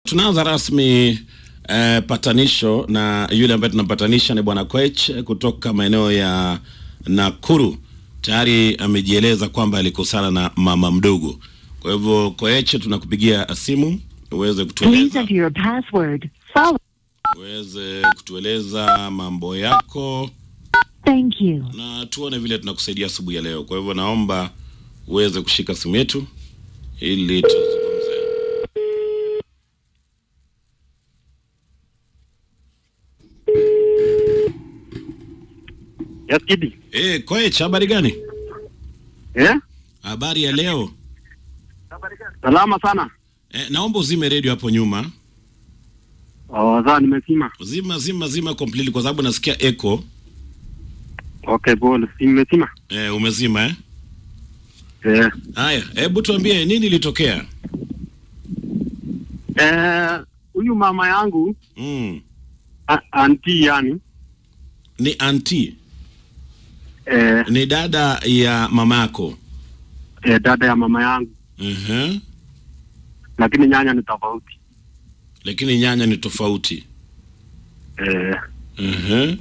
Tunaanza rasmi eh, patanisho na yule ambaye tunampatanisha ni bwana Koech kutoka maeneo ya Nakuru. Tayari amejieleza kwamba alikosana na mama mdogo. Kwa hivyo Koech, tunakupigia simu uweze Please kutueleza enter your password. Follow. uweze kutueleza mambo yako Thank you. na tuone vile tunakusaidia asubuhi ya leo. Kwa hivyo naomba uweze kushika simu yetu ili tuzungumze. Yes, Kidi. Eh, Koech, habari gani? Eh? Habari ya leo. Salama sana. Eh, naomba uzime redio hapo nyuma. Oh, sawa nimesima. Zima zima zima completely kwa sababu nasikia echo. Okay, pole. Si nimesima. Eh, umezima eh? Eh. Haya, hebu tuambie nini ilitokea? Eh, huyu mama yangu Mm. a- anti yani Ni auntie, eh, ni dada ya mamako. eh, dada ya mama yangu Mhm. lakini nyanya ni tofauti. Lakini nyanya ni tofauti. Eh, Mhm.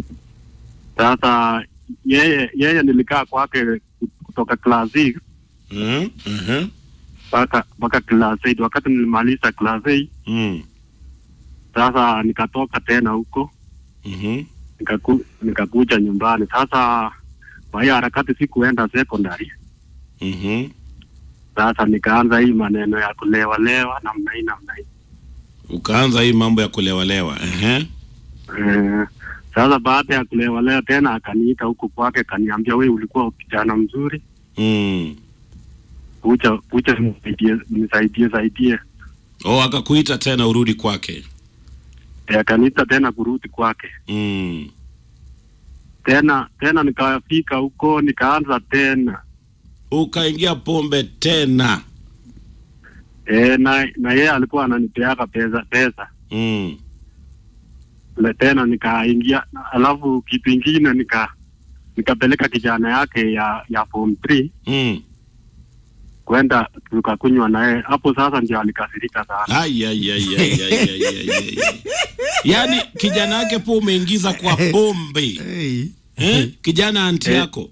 sasa yeye yeye nilikaa kwake kutoka class 6 Mhm. Mhm. mpaka mpaka class 8 wakati nilimaliza class 8 Mm. sasa nikatoka tena huko Mhm. nikaku, nikakuja nyumbani sasa kwa hiyo harakati sikuenda secondary Mhm. sasa nikaanza hii maneno ya kulewa lewa namna hii namna hii Ukaanza hii mambo ya kulewalewa. Ehe. eh, sasa baada ya kulewa lewa tena akaniita huku kwake akaniambia we ulikuwa kijana mzuri Mm. kucha kucha nisaidie nisaidie saidie Oh, akakuita tena urudi kwake. eh, akaniita tena kurudi kwake Mm. tena tena nikafika huko nikaanza tena Ukaingia pombe tena. eh, na na yeye alikuwa ananipeaka pesa pesa Mm. Le tena nikaingia alafu kitu ingine nika nikapeleka kijana yake ya ya form 3 Mm. kwenda tukakunywa naye hapo sasa ndio alikasirika sana Ai, ai, ai, ai, ai, ai, ai, ai, ai. Yaani kijana yake po umeingiza kwa pombe Hey. eh? Kijana anti Eh. yako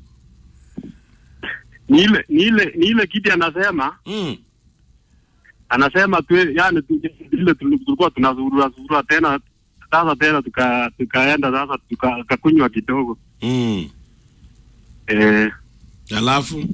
ni ile ni ile ni ile kiti anasema mm. anasema tu yani tu, ile tuli- tulikuwa tunazurura zurura tena sasa tena tuka tukaenda sasa tuka- tukakunywa kidogo Mm. eh, Alafu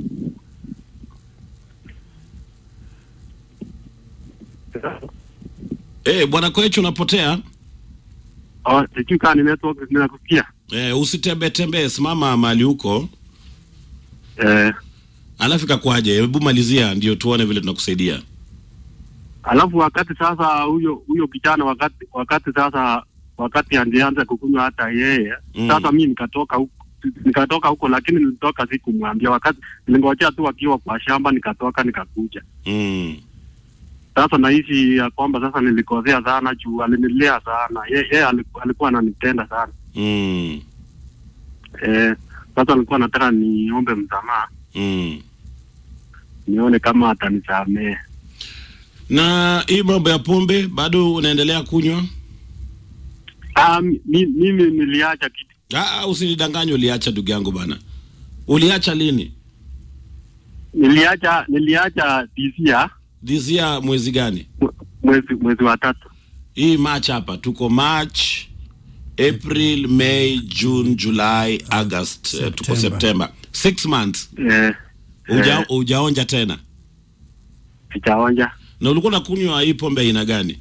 eh, bwana Koech unapotea oh, sijui kaa ni network ninakusikia eh, usitembee tembee, simama mahali huko, eh, alafu ikakuaje? Hebu malizia ndio tuone vile tunakusaidia. alafu wakati sasa huyo huyo kijana wakati wakati sasa wakati angeanza kukunywa hata yeye Mm. sasa mi nikatoka huko nikatoka huko lakini nilitoka sikumwambia wakati nilingojea tu akiwa kwa shamba nikatoka nikakuja mm. sasa nahisi ya kwamba sasa nilikosea sana juu alinilea sana ye, ye aliku- alikuwa ananipenda sana Mm. eh, sasa alikuwa nataka niombe msamaha Mm. nione kama atanisamee Na hii mambo ya pombe bado unaendelea kunywa? Ah, mi- mi- mimi niliacha kitu Ah, usinidanganye, uliacha ndugu yangu bana. Uliacha lini? niliacha niliacha disia This year mwezi gani? mwezi mwezi wa tatu Hii March hapa tuko March, April, May, June, July, August, eh, tuko September. September. Six months. eh, Uja, eh, ujaonja tena. sijaonja Na ulikuwa unakunywa hii pombe aina gani?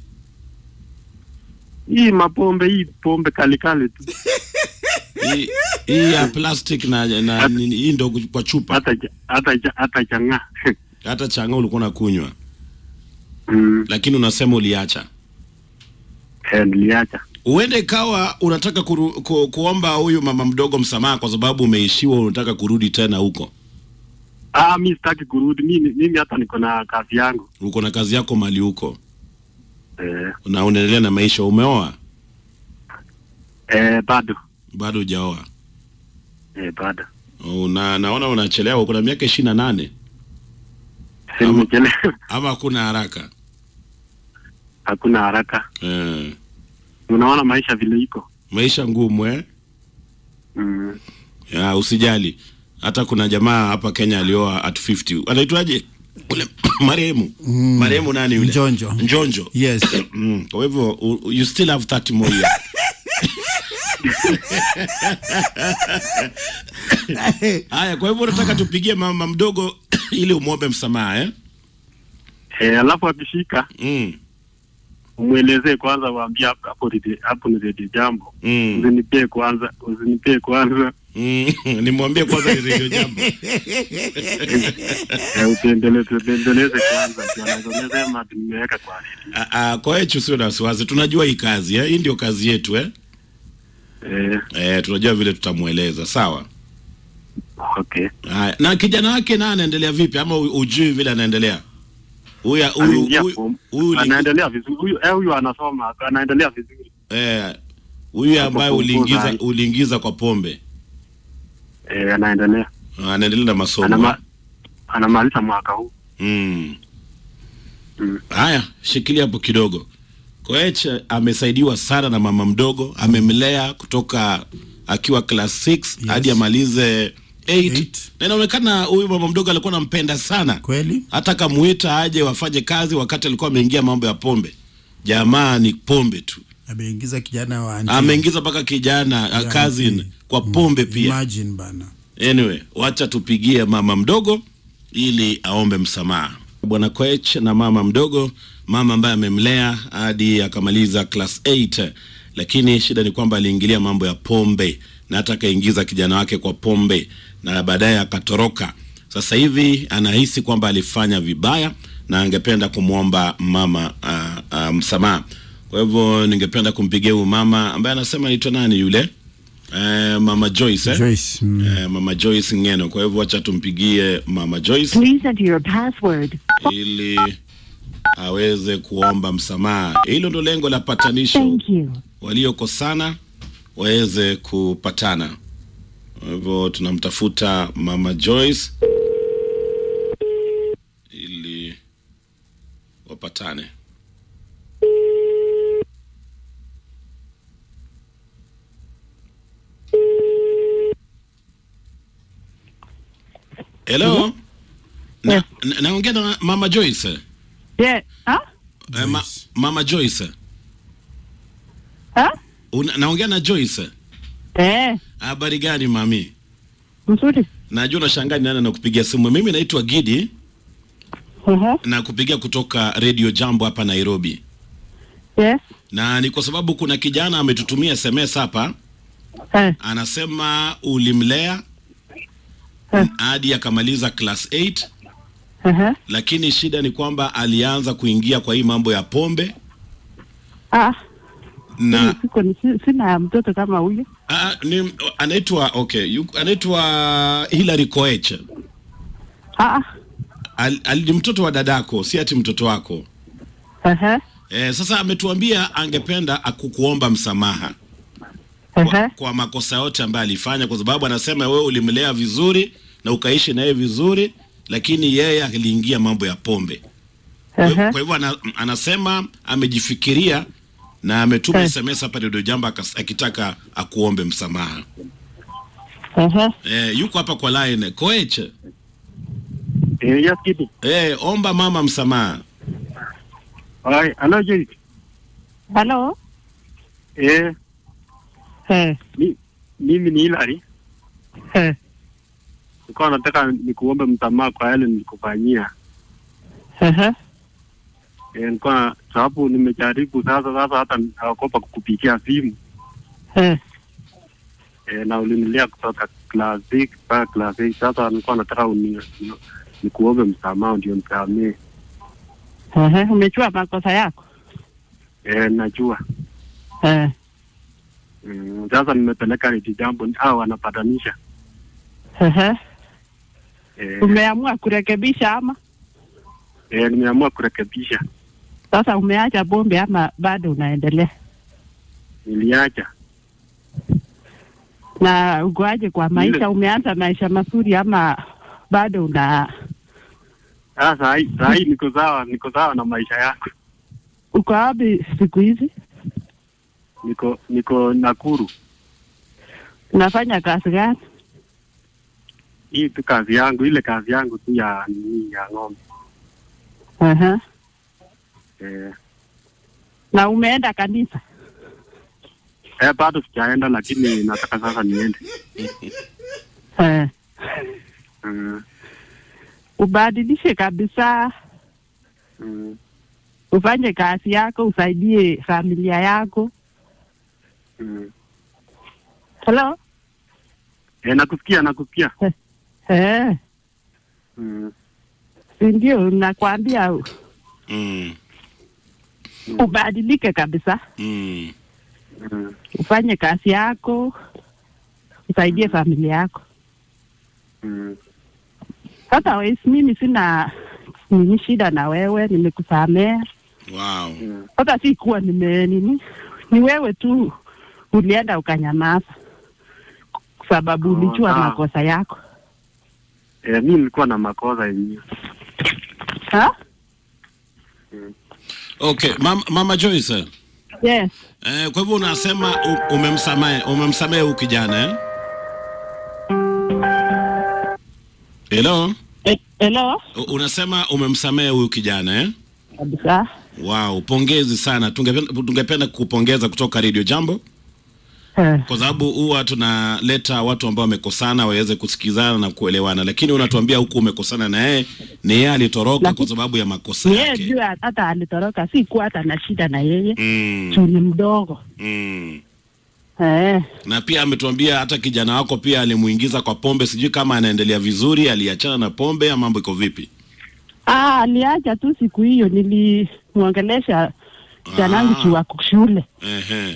hii mapombe hii pombe kalikali tu Hii hii ya plastic na, na nini, hii ndo kwa chupa. hata ja- hata ja- hata changa Hata changa ulikuwa unakunywa, mm, lakini unasema uliacha. eh, niliacha Uende ikawa unataka kuru, ku, kuomba huyu mama mdogo msamaha kwa sababu umeishiwa, unataka kurudi tena huko. ah, mi sitaki kurudi mimi mimi hata niko na kazi yangu Uko na kazi yako mali huko eh, na unaendelea na maisha. Umeoa eh, bado bado hujaoa? eh, bado Una, naona unachelewa, kuna miaka ishirini na nane simechelewa ama hakuna haraka? hakuna haraka. Eh, Unaona maisha vile iko. maisha ngumu eh? Mm. Ya, usijali. Hata kuna jamaa hapa Kenya alioa at 50. Anaitwaje? Ule marehemu. Mm. Marehemu nani yule? Njonjo. Njonjo. Yes. Mm. Kwa hivyo u- you still have 30 more years. Haya, kwa hivyo unataka tupigie mama mdogo ili umwombe msamaha eh? Eh, alafu akishika Mm. umwelezee kwanza, waambie hapo hapo ni- hapo ni redio jambo. Mm. Usinipee kwanza, usinipee kwanza. Mm. Nimwambie kwanza ni radio jambo. Eh, utendeleze utendeleze kwanza. Ndio anaweza sema ati nimeweka kwa redio. Ah, ah, kwa hiyo usio na wasiwasi. Tunajua hii kazi eh? Hii ndio kazi yetu eh? Eh, Eh, tunajua vile tutamweleza. Sawa. okay. Haya, na kijana wake na anaendelea vipi ama u- ujui vile anaendelea? Huyu huyu Anaingia huyu- form. huyu ni- Anaendelea vizuri. Huyu eh, huyu anasoma, anaendelea vizuri. eh huyu ambaye Hapo uliingiza kumbuza. uliingiza kwa pombe. Eh, anaendelea. Anaendelea na masomo. Anama, anamaliza mwaka huu. Mm. Mm. Haya, shikilia hapo kidogo. Koech amesaidiwa sana na mama mdogo, amemlea kutoka akiwa class 6 Yes. hadi amalize 8 Eight. na inaonekana huyu mama mdogo alikuwa anampenda sana, Kweli? hata kamuita aje wafanye kazi wakati alikuwa ameingia mambo ya pombe. Jamaa ni pombe tu, Ameingiza kijana wa auntie. ameingiza mpaka kijana Ya uh, cousin auntie. kwa pombe pia. Imagine bana. Anyway, wacha tupigie mama mdogo ili aombe msamaha. Bwana Koech na mama mdogo, mama ambaye amemlea hadi akamaliza class 8, lakini shida ni kwamba aliingilia mambo ya pombe na hata akaingiza kijana wake kwa pombe na baadaye akatoroka. Sasa hivi anahisi kwamba alifanya vibaya na angependa kumwomba mama uh, uh, msamaha. Kwa hivyo ningependa kumpigia huyu mama ambaye anasema anaitwa nani yule? Eh, mama Joyce eh? Joyce. Mm. Eh, mama Joyce Ngeno. Kwa hivyo wacha tumpigie mama Joyce Please enter your password. ili aweze kuomba msamaha. Hilo ndo lengo la patanisho, Thank you. waliokosana waweze kupatana. Kwa hivyo tunamtafuta mama Joyce ili wapatane. Hello. Na, Yes. na, naongea na mama Joyce. Yeah. Huh? Eh, ma, Joyce. mama Joyce. Huh? Una, naongea na Joyce. Eh, Habari gani mami? mzuri. Najua unashangaa ni nani nakupigia simu. Mimi naitwa Gidi Uh-huh. na kupigia kutoka Radio Jambo hapa Nairobi, Yes. na ni kwa sababu kuna kijana ametutumia SMS hapa, Eh, anasema ulimlea Eh. hadi akamaliza class 8 uh-huh. lakini shida ni kwamba alianza kuingia kwa hii mambo ya pombe Ah, na siko ni si- sina mtoto kama huyu. Ah, ni anaitwa okay, yu, anaitwa Hilary Koech. Ah, Al, al, ni mtoto wa dadako, si ati mtoto wako. uh-huh. Eh, sasa ametuambia angependa akukuomba msamaha kwa, Uh-huh. kwa makosa yote ambayo alifanya, kwa sababu anasema wewe ulimlea vizuri na ukaishi naye vizuri, lakini yeye aliingia mambo ya pombe. Kwa Uh-huh. kwa hivyo ana, anasema amejifikiria na ametuma Eh. SMS hapa Radio Jambo akas- akitaka akuombe msamaha. Uh-huh. Eh, yuko hapa kwa line Koech. Eh, yes, Gidi. Eh, omba mama msamaha. Hai, hello Joyce. Hello. Eh, Eh, mi, mimi ni Hilary. eh. Nilikuwa nataka nikuombe msamaha kwa yale nilikufanyia. Uh-huh. Eh, nilikuwa sababu nimejaribu sasa sasa hata naogopa kukupigia simu. Eh, Eh, na ulinilia kutoka class 6 mpaka class 8. Sasa nilikuwa nataka uni, nikuombe msamaha ndio nisamee. uh-huh. Umechua makosa yako. Eh, najua. Eh, Mm, sasa nimepeleka Redio Jambo hao wanapatanisha. uh-huh. Eh, Umeamua kurekebisha ama eh, nimeamua kurekebisha. sasa umeacha bombe ama bado unaendelea? Niliacha. Na ukoaje kwa maisha? Ile- Umeanza maisha mazuri ama bado una Sasa hii saa hii niko sawa, niko sawa na maisha yako. uko wapi siku hizi? Niko niko Nakuru. Unafanya kazi gani? Hii tu kazi yangu, ile kazi yangu tu ya nini ya ng'ombe. Aha. Eh, Na umeenda kanisa? eh bado sijaenda lakini nataka sasa niende. Eh. Mm, Ubadilishe kabisa, mm. ufanye kazi yako, usaidie familia yako. Mm. Hello? Eh, nakusikia nakusikia. Eh, Mm. si ndio nakwambia Mm. ubadilike kabisa, Mm. Mm. ufanye kazi yako, usaidie familia yako. Mm. Sasa wesi, mimi sina nini shida na wewe, nimekusamea. Wow. Mm. Sasa si kuwa nime nini, ni wewe tu ulienda ukanyamaza kwa sababu Oh, ulijua sawa. makosa yako Eh, mimi nilikuwa na makosa yenyewe. ha? Okay, Mama, Mama Joyce. Yes. Eh, kwa hivyo unasema u- umemsamehe umemsamehe huyu kijana eh? Hello? Eh, Hello? U- Unasema umemsamehe huyu kijana eh? Kabisa. Wow, pongezi sana. Tungependa tungependa kukupongeza kutoka Radio Jambo Eh, kwa sababu huwa tunaleta watu ambao wamekosana waweze kusikizana na kuelewana, lakini unatuambia huku umekosana na yeye, ni yeye alitoroka Lakini- kwa sababu ya makosa ni yeye yake. juu hata alitoroka, si kuwa hata na shida na yeye Mm, juu ni mdogo mm. eh. na pia ametuambia hata kijana wako pia alimuingiza kwa pombe. Sijui kama anaendelea vizuri, aliachana na pombe, ama mambo iko vipi? Ah, aliacha tu siku hiyo, nilimwongelesha janangu Ah. juu wako shule, Ehe,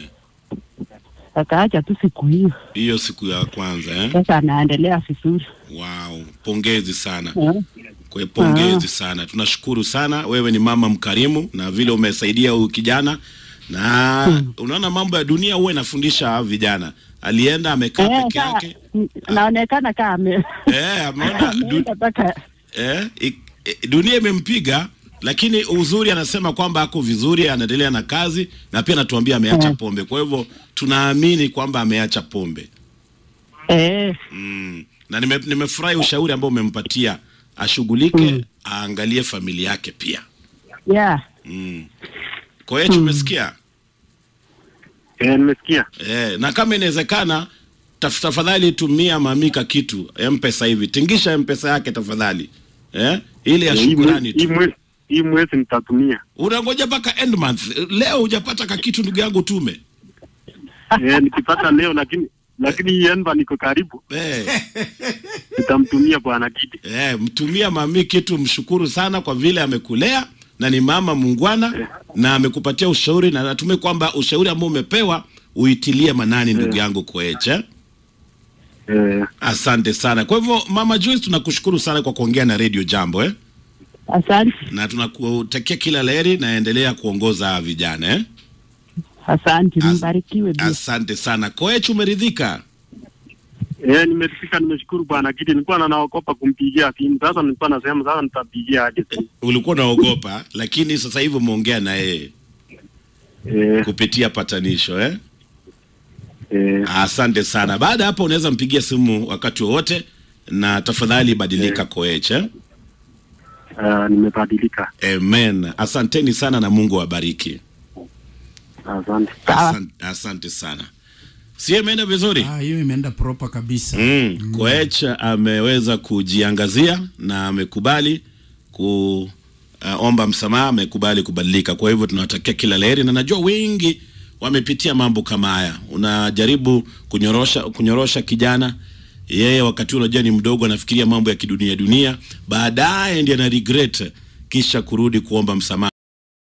akaacha tu siku hiyo. hiyo siku ya kwanza eh? Sasa anaendelea vizuri Wow, pongezi sana eh. kwa pongezi Ah. sana, tunashukuru sana. Wewe ni mama mkarimu na vile umesaidia huyu kijana na unaona mambo ya dunia huwa inafundisha vijana. Alienda amekaa Eh, peke saa- yake n- naonekana kama ame eh, ameona du, ameenda mpaka eh, i- i- dunia imempiga, lakini uzuri anasema kwamba ako vizuri, anaendelea na kazi na pia anatuambia ameacha Eh. pombe. Kwa hivyo tunaamini kwamba ameacha pombe eh, mm. na nime- nimefurahi ushauri ambao umempatia ashughulike, Mm. aangalie familia yake pia yeah. mm. Kwa hiyo tumesikia Eh, nimesikia. eh, na kama inawezekana taf- tafadhali tumia mamika kitu mpesa hivi, tingisha mpesa yake tafadhali eh, ile ya Eh, hii shukurani mwe- hii tu. mwe- Hii mwezi nitatumia. Unangoja mpaka end month. Leo hujapata ka kitu ndugu yangu, tume Eh, nikipata leo lakini lakini hii enva niko karibu, eh, nitamtumia bwana Gidi. eh, mtumia mami kitu, mshukuru sana kwa vile amekulea na ni mama mungwana na amekupatia ushauri, na natumai kwamba ushauri ambao umepewa uitilie manani ndugu yangu Koech eh? Eh, Asante sana. Kwa hivyo Mama Joyce, tunakushukuru sana kwa kuongea na Radio Jambo eh? Asante, na tunakutakia kila laheri na endelea kuongoza vijana eh? asante, As- mbarikiwe pia. Asante sana Koech, umeridhika? eh, nimeridhika, nimeshukuru bwana Gidi. Nilikuwa na naogopa kumpigia simu, sasa nilikuwa nasema sasa nitapigia aje simu. Ulikuwa unaogopa, lakini sasa hivi umeongea na yeye Eh, kupitia patanisho eh? eh, Asante sana. Baada ya hapo unaweza mpigia simu wakati wowote, na tafadhali badilika Koech eh? ah, nimebadilika. Amen. Asanteni sana na Mungu awabariki. Asante. Sawa. Asante, asante sana. Sie imeenda vizuri? Ah, hiyo imeenda proper kabisa. Mm, Koech ameweza kujiangazia na amekubali kuomba msamaha, amekubali kubadilika. Kwa hivyo tunawatakia kila laheri, na najua wengi wamepitia mambo kama haya. Unajaribu kunyorosha kunyorosha kijana yeye, wakati huo unajua ni mdogo, anafikiria mambo ya kidunia dunia, baadaye ndiye ana regret kisha kurudi kuomba msamaha.